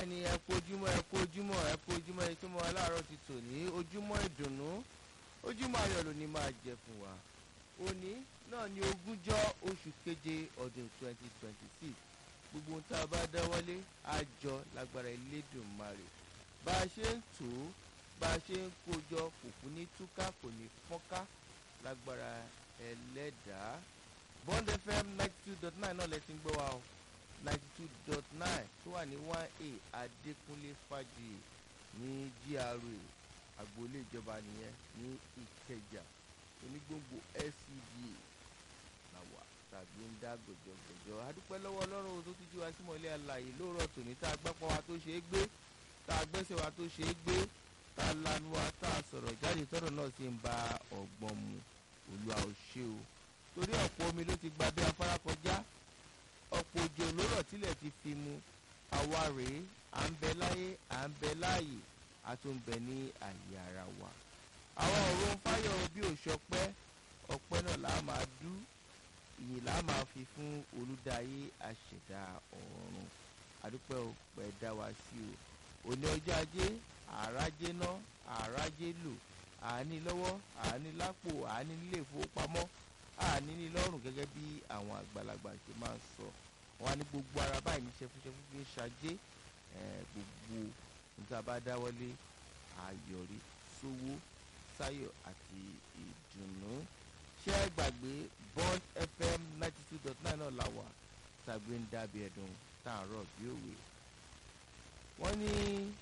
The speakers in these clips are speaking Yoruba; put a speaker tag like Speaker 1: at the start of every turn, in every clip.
Speaker 1: bẹ́ẹ̀ ni ẹ kú ojúmọ́ ẹ kú ojúmọ́ ẹ kú ojúmọ́ ẹ kí mo aláàárọ̀ ti tò ní ojúmọ́ ìdùnnú ojúmọ́ ayọ̀ ló ní máa jẹ fún wa òní náà ni ogúnjọ́ oṣù keje ọdún twenty twenty six gbogbo ohun tá a bá dáwọ́lé á jọ lágbára Elédùmarè bá a ṣe ń tò ó bá a ṣe ń kójọ kò kú ní túká kò ní fọ́nká lágbára ẹlẹ́dàá Bond FM ninety two dot nine náà lẹ ti ń gbọ́ wa o ninety two dot nine tó wà ní one a Adékúnlé Fájuyì ní GRA agboolé ìjọba nìyẹn ní Ìkẹjà onígbòǹgbò SCDA làwà tàbí ń dá gòjògòjò adúpẹ́ lọ́wọ́ Ọlọ́run tó tún jí wa sí mọ́lẹ́ àlàyé lóòrọ̀ tòní tá a gbápọ̀ wa tó ṣe é gbé tá a gbẹ́sẹ̀ wa tó ṣe é gbé tá a lanu wa tá a sọ̀rọ̀ jáde tọ́rọ̀ náà sì ń ba ọ̀gbọ́n mu Olúwa ò ṣe o torí ọ̀pọ̀ omi ló ti gba bí afárá kọjá ọ̀pọ̀ òjò lórọ̀ tilẹ̀ ti fi mu àwa rèé à ń bẹ láyé à ń bẹ láàyè a tún bẹ ní àyè ara wa àwọn ọ̀rọ̀ ń fáyọ̀ bí òṣọpẹ́ ọpẹ́ náà là á máa dú ìyìn là á máa fi fún olùdáyé àṣẹ̀dá ọ̀run àdúpẹ́ ò pẹ́ dá wa sí o òní ọjọ́ ajé àrájé ná àrájé lò àání lọ́wọ́ àání lápò àání nílé ìfowópamọ́ àní ní lọ́rùn gẹ́gẹ́ bí àwọn àgbàlagbà ṣe máa ń sọ wọn á ní gbogbo ara báyìí ní ṣẹfúnṣẹfú fi ń ṣajé gbogbo níta bá dáwọ́lé àyọrí sówó sáyọ̀ àti ìdùnnú ṣé ẹ gbàgbé Bond FM ninety two dot nine náà la wà tàbí ń dábì ẹ̀dùn tààrọ̀ bí òwe wọ́n ní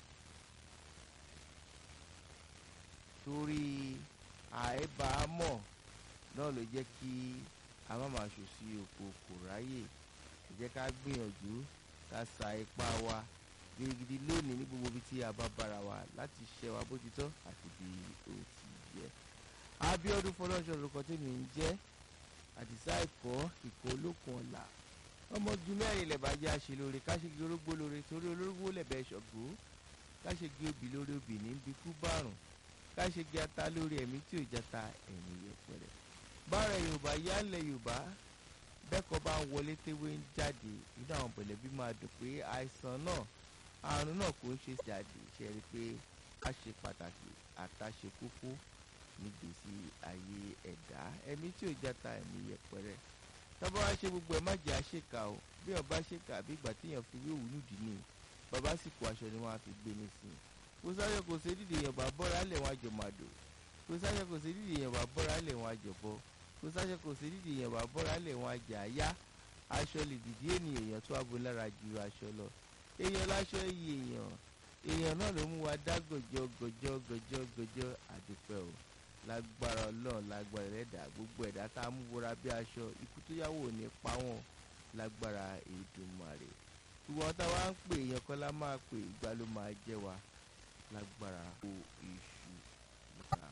Speaker 1: torí àìbámọ̀ náà ló jẹ́ kí a má máa ṣòṣì oko kò ráyè ẹ jẹ́ ká gbìyànjú ká sa ipá wa gidigidi lónìí ní gbogbo ibi tí a bá bára wa láti ṣe wa bó ti tọ́ àti bí ó ti yẹ. Abíọ́dún Fọlọ́ṣọ́ lórúkọ tèmi ń jẹ́ àdìsá ẹ̀kọ́ ìkọ́ olókun ọ̀la ọmọge mẹ́rin lẹ̀ bá jẹ́ àṣelóore káṣegi orógbó lóore torí olórógbó lẹ̀bẹ̀ ṣọ̀gbó káṣegi obì lórí obì ní bíkú bárùn káṣegi ata lórí ẹ̀mí tí ò jata ẹ̀mí yẹpẹrẹ. bára Yorùbá yálẹ̀ Yorùbá bẹ́ẹ̀kọ́ bá ń wọlé téwé ń jáde inú àwọn pẹ̀lẹ́bí máa dùn pé àìsàn náà àrùn náà kò ń ṣe jáde ṣe rí i pé a ṣe pàtàkì àtàṣe kókó nígbèsí ayé ẹ̀dá ẹ̀mí tí ò jata ẹ̀mí yẹpẹrẹ tọ́ba wá ṣe gbogbo ẹ̀ má jẹ́ àṣekà o bí ọba ṣèkà bí ìgbà téèyàn fi wéwù nídìí ni bàbá sì kó aṣọ ni wọ́n á fi gbé ní sí i kò sáyọ kò sí dídì èèyàn bá bọ́ra lẹ̀ wọ́n àjọ màdò kò sáyọ kò sí dídì èèyàn bá bọ́ra lẹ̀ wọ́n àjọ bọ́ kò sáyọ kò sí dídì èèyàn bá bọ́ra lẹ̀ wọ́n àjà yá aṣọ lè dìdí ènìyàn èèyàn tó abo lára ju aṣọ lọ èèyàn láṣọ iye èèyàn èèyàn náà ló mú wa dá gòjò gòjò gòjò gòjò àdúpẹ́ o lágbára ọlọ́run lágbára ẹ̀dá gbogbo ẹ̀dá tá a mú wọra bí aṣọ ikú tó yáwó ní pa wọ́n lágbára Èdùmàrè ìwọ̀n tá a wá ń pè èèyàn kan lá máa pè ìgbà ló máa jẹ́ wa lágbára o èṣù níta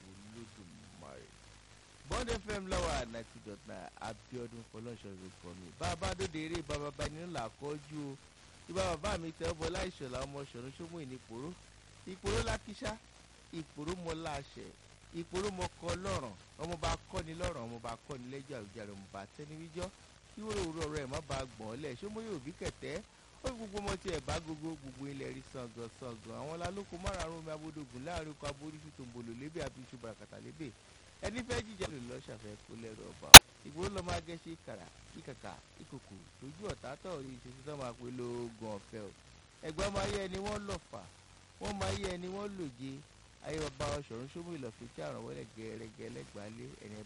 Speaker 1: Olódùmarè. Bond FM lọ́wọ́ ninety dot nine Abíọ́dún Fọlọ́nṣọ́ rẹ̀kọ́ mi bàbá dòde eré bàbá bá nínú làkọ́jú o ìbá bàbá mi tẹ́ ọ bọ́ láìṣọ̀lá ọmọ ṣọ̀run ṣọ́mú ìnípòró ìpòró lákíṣá ìpòró mọ́lá àṣẹ ìpòrò mọkọ lọ́rùn ọmọ bá kọ́ni lọ́rùn ọmọ bá kọ́ni lẹ́jọ́ àwùjáre ọmọ bá tẹ́niwíjọ́ ìwúrò òwúrọ̀ rẹ̀ má bá gbọ̀n lẹ̀ ṣé mo yóò bí kẹ̀tẹ́ ó fi gbogbo ọmọ tí ẹ̀ bá gbogbo gbogbo ilẹ̀ rí sàngàn sàngàn àwọn lálóko márùn-ún omi abódògùn láàrin oko aboríṣu tòǹbòlò lébè àbí iṣu bàràkàtà lébè ẹni fẹ́ jíjẹ lè lọ́ ṣàfẹ́ kó lẹ́rù ọba ìgboro lọ́ máa gẹ́ṣẹ́ ìkàrà ìkàkà ìkòkò lójú ọ̀tá tọ̀ rí ìṣesí tó máa pe lóògùn ọ̀fẹ́ o ẹ̀gbọ́n máa yẹ ẹni wọ́n lọ̀fà wọ́n máa yẹ ẹni wọ́n lòje ayé bàbá ọ̀ṣọ́run ṣómú ìlọ̀fẹ́ tí àrùn wọlé gẹ̀ẹ́rẹ́gẹ́ lẹ́gbàá lé ẹni